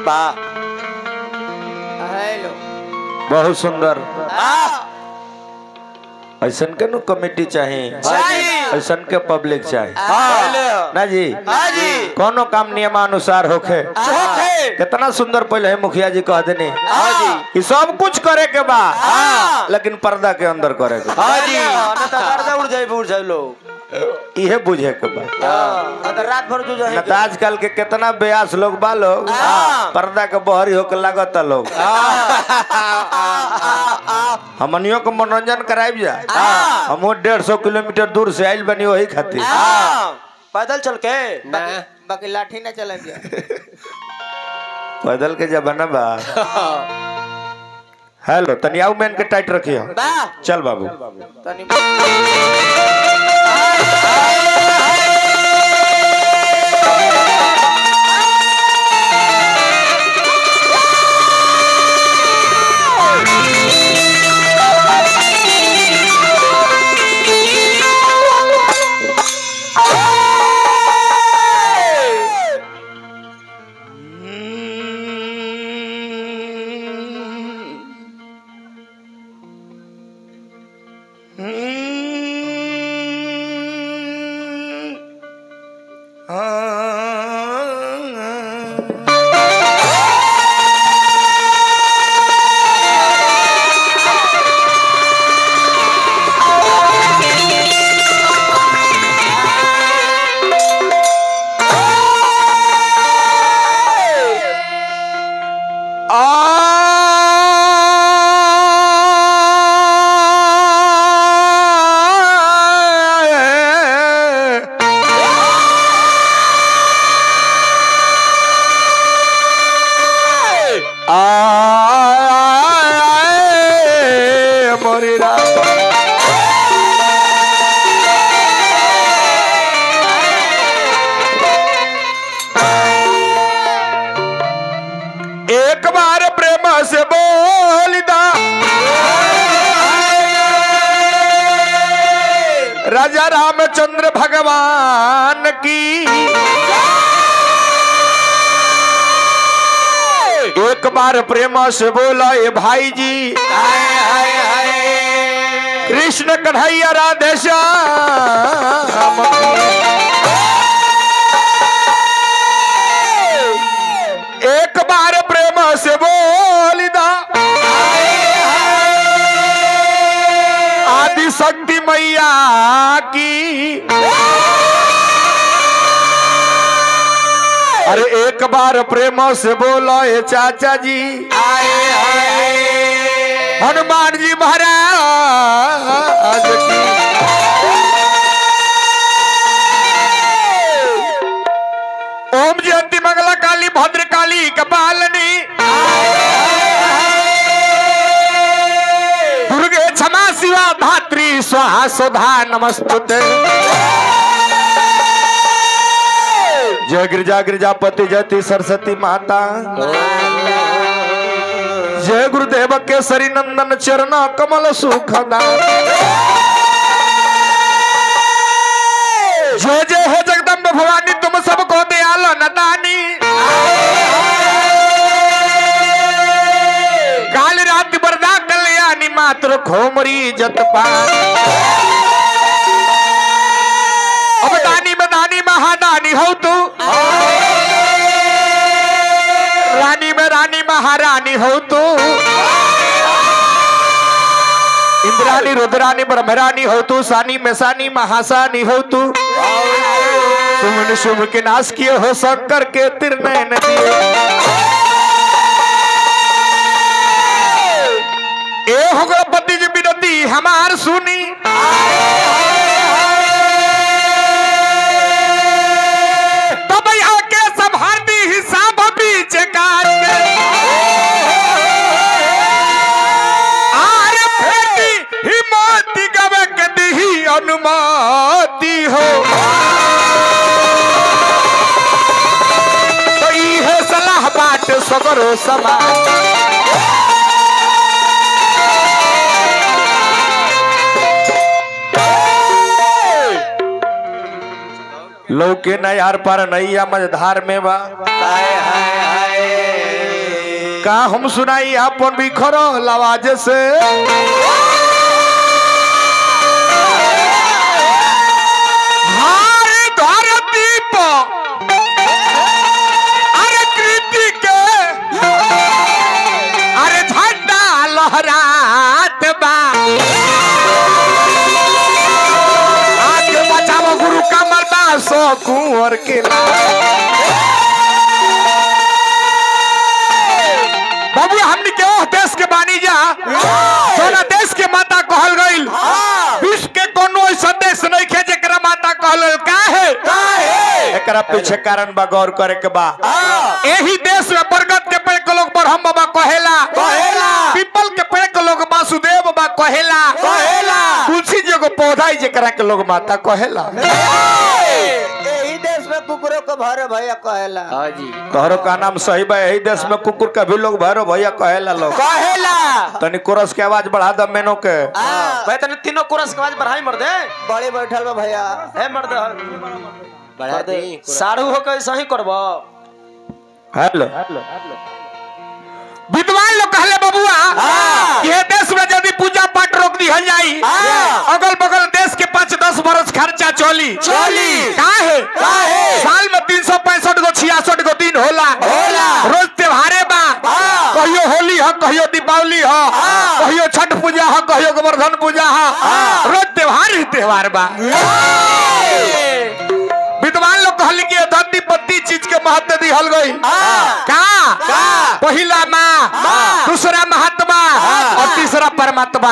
वाह हेलो बहुत सुंदर वाह ऐसन के नु कमेटी चाहिए चाहिए। ऐसन के पब्लिक चाहिए हाँ ना जी हाँ जी कोनो काम नियमानुसार होखे होखे। कितना सुंदर पहले है मुखिया जी कह देनी हाँ जी कि सब कुछ करे के बा हाँ। लेकिन पर्दा के अंदर करे के बा। हाँ जी ना तो पर्दा उड़ जाए उड़ जाए लोग इहे बुझे के बा हाँ तो रात भर जो न जाए त आजकल के कितना बेयास लोग बा लोग हाँ। पर्दा के बहरी होके लागत लोग हमनियों को मनोरंजन कराइब जा हाँ। हम डेढ़ सौ किलोमीटर दूर से आइल बनी वही खातिर हाँ पैदल चल के बाकी बाकी लाठी ना चला दिया पैदल के जमाना बा हेलो तनियाऊ मैन के टाइट रखियो वाह चल बाबू तनी एक बार प्रेम से बोल दा राजा रामचंद्र भगवान की एक बार प्रेम से बोला ये भाई जी कृष्ण कन्हैया राधे श्याम एक बार प्रेम से बोल दा आदि शक्ति मैया की अरे एक बार प्रेम से बोलो ये चाचा जी हनुमान जी महाराज की ओम जयंती मंगला काली भद्र काली कपालनी दुर्गे क्षमा शिवा धात्री स्वाहा सुधा नमस्तुते जय गिरिजा गिरिजापति जयति सरस्वती माता जय गुरुदेव केसरी नंदन चरण कमल सुखदा जय जय हे जगदम्ब भवानी तुम सबको दयाल नदानी काल रात बरदा कल्याणी मात्र खोमरी जतपा अब दानी में दानी महादानी हो तू रानी में रानी महारानी हो तू इंद्रानी रुद्रानी ब्रह्मरानी हो तू सानी में सानी महासानी हो तू सुमन शुभ के नाश किए हो शंकर के तिरनयन दिए ए हो गणपति जी विनती हमार सुनी तब यहाँ के सब हाथी हिसाब बीच काट के आर फेटी हिम्मती गवे के दिही अनुमति हो तो इहे सलाह बाट सगरो समाज लौके न यार पर नैया मझधार में बा हाय हाय हाय का हम सुनाई अपन बिखरो आवाज से हाय धरती पर अरे कृति के अरे झंडा लहरात बा आज बचाओ गुरु कमल दासो कुंवर के बाबू हमने के ओह देश के बानी जा सोना देश के माता कहल गइल विश्व के कोनो ऐसा देश नहीं खे जेकरा माता कहल गइल का है एकरा पीछे कारण बा गौर करे के बा एही देश में बरगद के पेड़ के लोग ब्रह्म बाबा कहेला कहेला। पीपल के पेड़ के लोग वासुदेव बाबा कहेला कहेला। तुलसी जी को पौधा ही जेकरा के लोग माता कहेला यही देश में कुकुरों को भरे भैया कहेला हाँ जी तोहरो का नाम सही बा यही देश में कुकुर का भी लोग भैरो भैया कहेला लोग कहेला तनी कोरस के आवाज बढ़ा द मेनो के भाई तने तीनों कोरस के आवाज बढ़ाई मर दे बड़ी बैठल बा भैया हे मर दे बढ़ा दे साड़ू हो के ऐसा ही करबो हेलो विद्वान लोग कहले बबुआ हाँ। कि ये देश में यदि पूजा पाठ रोक दी जाई हाँ। अगल बगल देश के पाँच दस बरस खर्चा चली चली। काहे काहे? साल में तीन सौ पैंसठ गो छियासठ गो दिन होला होला। रोज त्योहारे बा हाँ। कहियो होली ह कहियो दीपावली ह हाँ। कहियो छठ पूजा ह कहियो गोवर्धन पूजा ह रोज त्योहार ही त्योहार बा विद्वान लोग कहल कि धरती पत्ती चीज के महत्व दिहल गई हाँ। का का? पहिला माँ माँ। दूसरा महात्मा हाँ। और तीसरा परमात्मा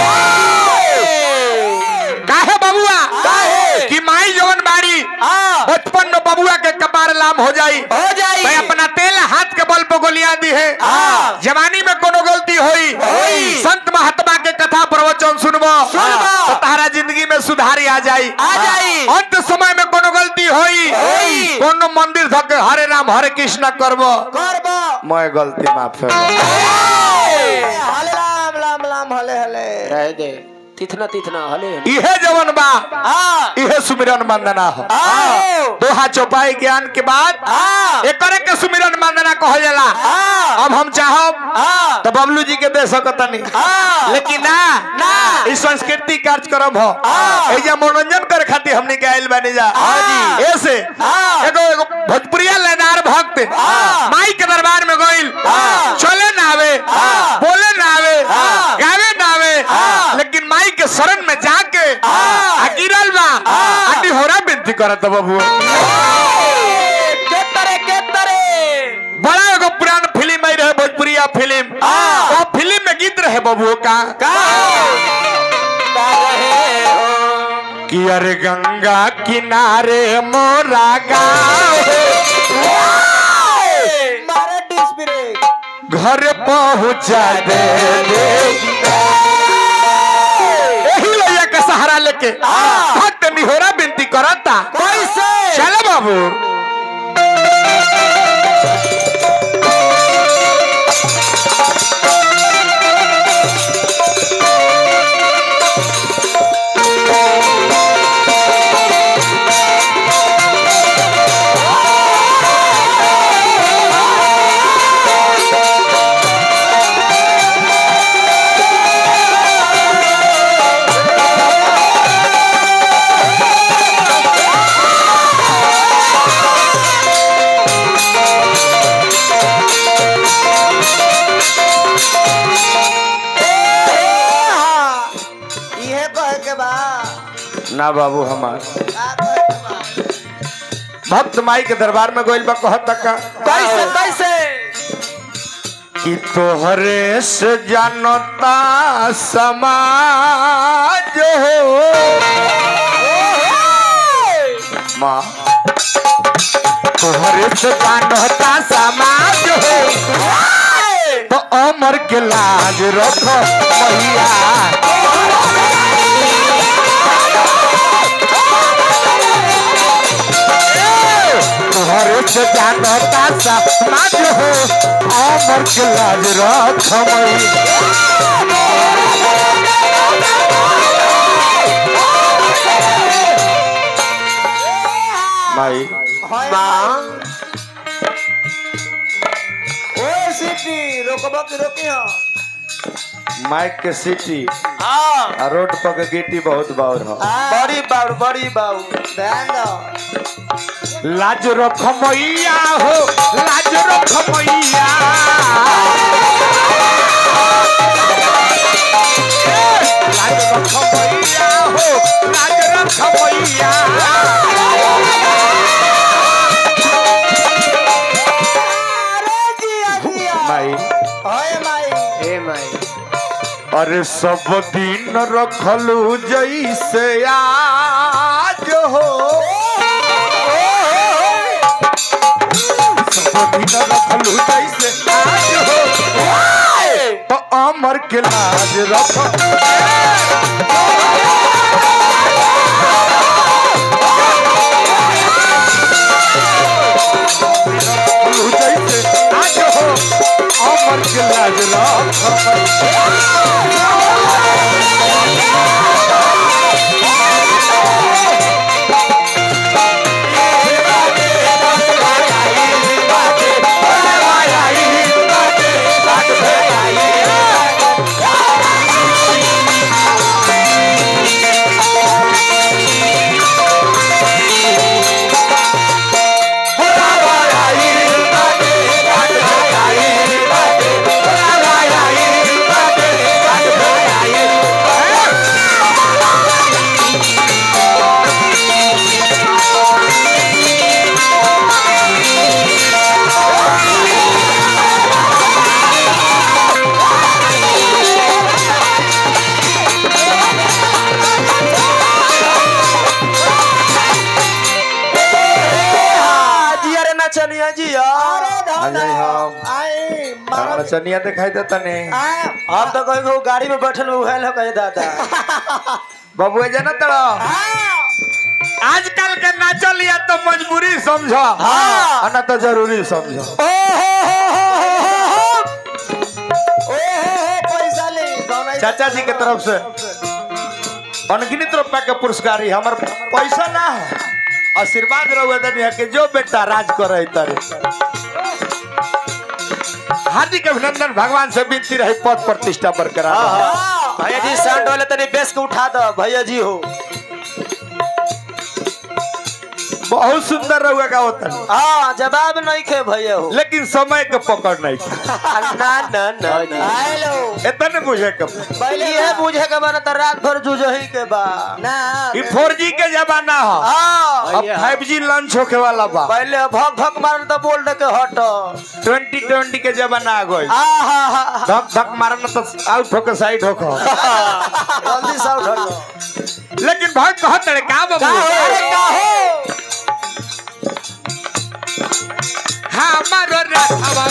काहे बबुआ काहे? कि माई जवन बाड़ी हाँ। बचपन में बबुआ के कपार लाम हो जाई हो जाई भाई अपना तेल हाथ के बल पे गोलियां दी है हाँ। जवानी में कोनो गलती होई होई। संत महात्मा के कथा प्रवचन सुनबो सुनबो। तो तारा जिंदगी में सुधारी आ जाई आ जाई। अंत समय में कोनो गलती होई होई। कोनो मंदिर धके हरे राम हरे कृष्ण करबो करबो मैं गलती माफ है हले राम राम राम हले हले रह दे तिथना तिथना हले इहे जवन बा हाँ इहे सुमिरन वंदना हो हाँ दोहा चौपाई ज्ञान के बाद हाँ एकरे के सुमिरन वंदना कहल जाला हाँ अब हम चाहब हाँ तो बबलू जी के दे सकतनी हाँ। लेकिन ना ना। ई संस्कृति कार्यक्रम हो हाँ। एजा मनोरंजन करे खातिर हमनी के आइल बानी जा हाँ जी। ऐसे हाँ। एगो एगो भोजपुरिया लेदार भक्त हाँ। माई के दरबार में गइल हाँ। चले ना आवे हाँ। बोले ना आवे हाँ। गावे ना आवे हाँ। लेकिन माई के शरण में जाके हाँ। आ गिरल बा हाँ। आटी होरा बिनती करत बबू के तरे के तरे बड़ा एगो पुरान फिल्म आई रहे भोजपुरिया फिल्म हाँ। वो फिल्म में गीत रहे बबू का का का रहे हो कि अरे गंगा किनारे मोरा गाँव मारे डिस ब्रेक घर पहुंचा दे यही लोया के सहारा लेके हाँ। भक्त निहोरा बिनती करता कैसे चलो बाबू इहे कहे के बा ना बाबू हमार का कहे के बा भक्त माई के दरबार में गोइल बा कहत का कैसे कैसे कि तोहरे से जानता समाज हो माँ तोहरे से जानता समाज हो तो अमर के लाज रखो मैया तोहरे से जानता समाज हो अमर के लाज रखो मैया माई होय माँ ओए सी सिटी रोकबो की रोकी हो माइक के सिटी हाँ आ रोड पर के गिट्टी बहुत बाउर हो बड़ी बाबू बड़ी बाबू ध्यान दो लाज रख मैया हो लाज रख मैया लाज रख मैया हो लाज रख मैया अरे जिया जिया माई होए माई ए माई अरे सब दिन रखलू जैसे आज हो सब दिन रखलू जैसे आज हो तो अमर के लाज रख रखलू जैसे आज हो अमर के लाज रख जिया रे नचनिया जिया अरे आ जाई हम। आई मारो नचनिया दिखाई देता नहीं आए हम तो कहीं को गाड़ी में बैठल उहल हो कहे दादा बबुआ जाना तड़ा आजकल के नाचल लिया तो मजबूरी समझो हाँ ना तो जरूरी समझो ओए पैसा ले कौन है चाचा जी के तरफ से अनगिनत रुपया के पुरस्कार ही हमर पैसा ना है आशीर्वाद रहुए दुनिया के जो बेटा राज करे तारे हार्दिक अभिनंदन भगवान से विनती रही पद प्रतिष्ठा बरकरार रहे। भैया जी साउंड वाले तनी बेस के उठा दो भैया जी हो बहुत सुंदर रहुए का होता है हाँ जवाब नहीं खे भैया हो लेकिन समय के पकड़ नहीं थी ना ना ना ना हेलो इतने बुझे के पहले ये बुझे के बना तो रात भर जुझही के बा ना ई फोर जी के जमाना है हाँ अब फाइव जी लॉन्च होके वाला बा पहले भक भक मारन तो बोल दे के हट ट्वेंटी ट्वेंटी के जमाना आ गई आ हा हा धक धक मारना तो आउट होके साइड होको जल्दी से उठ लेकिन भाई कहत रहे का का बाबू हो अरे का हो हमारो रथवा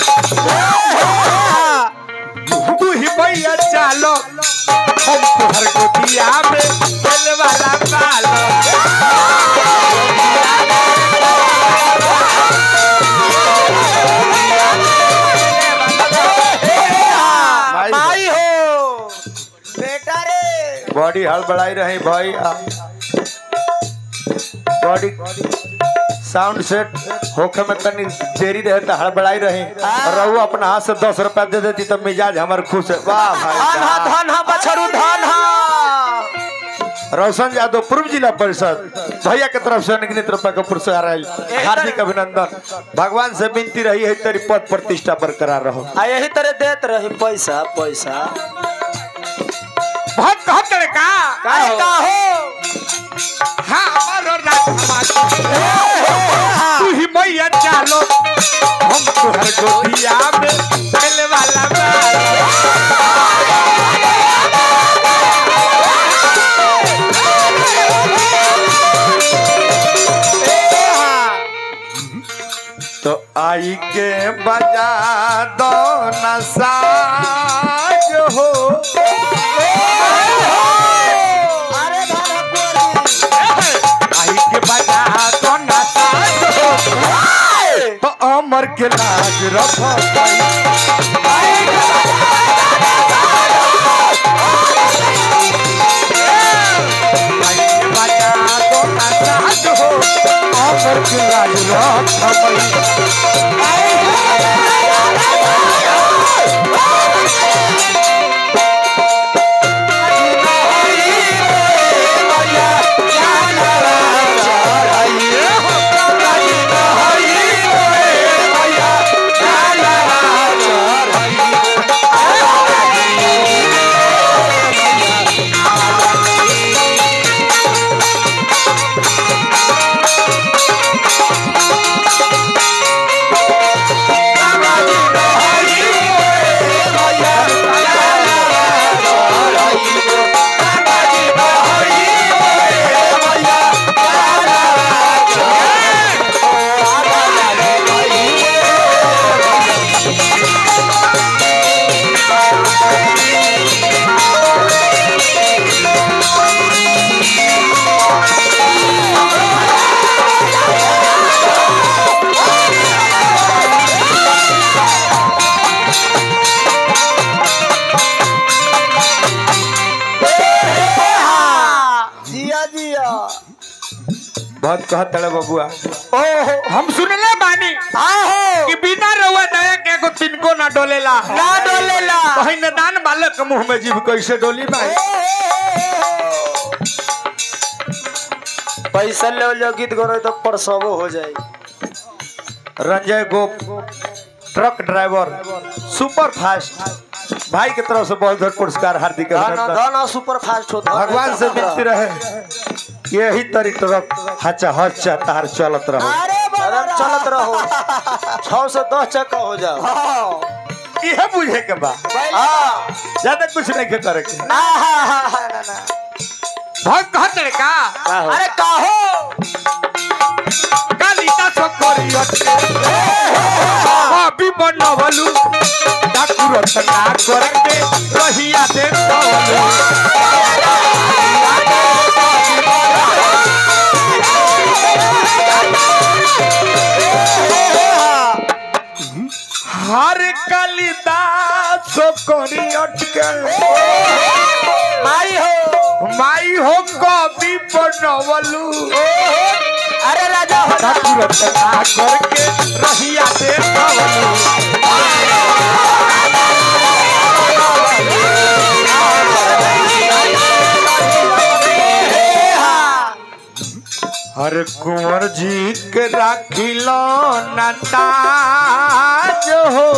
तू ही भैया चालो हम तुहर को दिया में दिल वाला पालो माई हो बेटा रे बॉडी हड़बड़ाई रही भाई आ बॉडी साउंड सेट होखे में तनी देरी रहे तो हड़बड़ाई रही और रहू अपना हाथ से दस रुपया दे देती तो मिजाज हमार खुश है वाह भाई धन हा साहब। धन हा बछड़ू धन हा रोशन यादव पूर्व जिला परिषद भैया के तरफ से अनगिनत रुपया का पुरस्कार आयल हार्दिक अभिनंदन भगवान से विनती रही है तेरी पद प्रतिष्ठा बरकरार रहो आ यही तरह देत रही पैसा पैसा बहुत कहत रहे का अरे का हो हमारो रथवा तू ही भैया चालो हम तुहर को दिया में दिल वाला पालो तो आई के बजा दो नसाज हो अरे धारा कोरी आई के बजा तो नसाज हो तो अमर के लाज रखो भाई आई के बजा तो नसाज हो अमर के लाज रखो भाई बहुत कहत तड़े बबुआ ओहो हम सुनले बानी आहो कि बिना रउआ दया के एगो तिनको ना डोलेला ना डोलेला कहीं न दान बालक के मुंह में जीव कैसे डोली भाई पैसा ले लो गीत गो तो परसवो हो जाए Ranjay Gop truck driver super fast भाई की तरफ से बहुत बहुत पुरस्कार हार्दिक धन अभिनंदन धन सुपर फास्ट होता भगवान से विनती रहे यही तरी ट्रक हचा हचा तार चलत रहो अरे एकदम चलत रहो छह से दस चक्का हो जाओ इहे बुझे के बा हाँ ज्यादा कुछ नहीं के करे के बहुत कहत रे का अरे काहो कालिका सकरी अभी बनवलू डाकू रचना करके रहिया दे हर कालिदास करी अटके माई हो माई हो कभी बनवलू अरे राजा हो डाकू रचना करके रहिया दे हर कुंवर जी के राखिलो नताज हो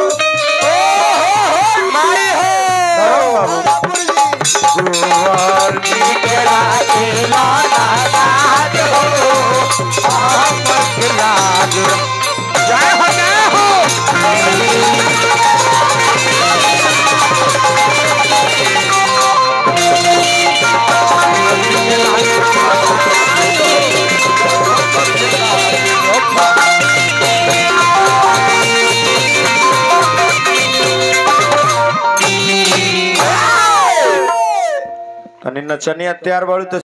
माई हो कुंवर जी के राखिलो नताज हो हमक लाज जय हो जय हो तनी नचनिया तैयार बाड़ू तो